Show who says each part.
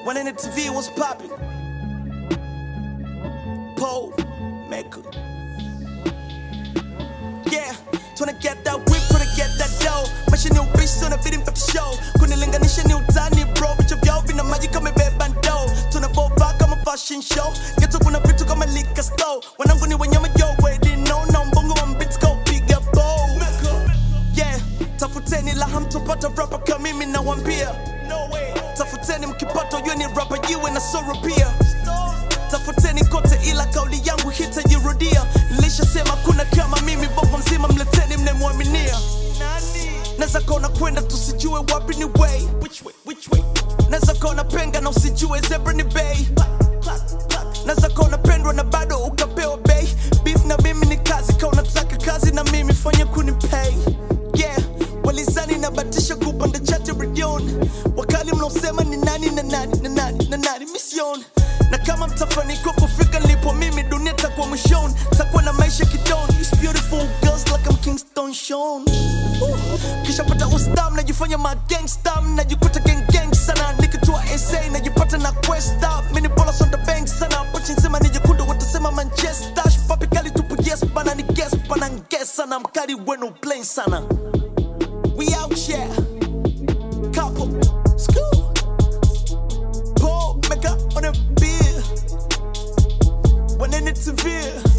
Speaker 1: When in the TV was popping. Pole maker. Yeah, tryna get that whip, tryna get that dough. Maisha ni ubishi, unabidi mpate show. Kunilinganisha ni utani bro, vichwa vyao vina maji kama imebeba ndoo. Tunavovaa kama fashion show, geto kuna vitu kama liquor store. Wanangu ni wanyama yo, already know, na mbongo wa mbits go piga bow. Yeah, tafuteni la hamtopata rapa kama mimi nawambia. No way. Tafuteni mkipata ujue ni rapa jiwe na soro pia tafuteni kote ila kauli yangu hitajirudia nilishasema kuna kama mimi bongo mzima mleteni mnemwaminia naweza kaona kwenda tusijue wapi ni way naweza kaona penga na usijue zebra ni bei naweza kaona pendwa na bado ukapewa bei beef na mimi ni kazi ka unataka kazi na mimi fanya kunipay yeah walizani nabatisha kupanda chati redion wakali mnaosema ni nani na nani na nani na nani mission na kama mtafanikiwa kufika nilipo mimi dunia takuwa mwishoni takuwa na maisha kidon These beautiful girls like I'm Kingston Sean Woo. kisha pata ustam najifanya magangsta najikuta gang gang sana nikitua SA najipata na quest up mini bola sonda bank sana pochi nzima ni jekundu watasema Manchester papi kali tupu yes bana ni guess bana guess sana mkali wenu plain sana we out here couple school Paul Mecca on a beer when in it's severe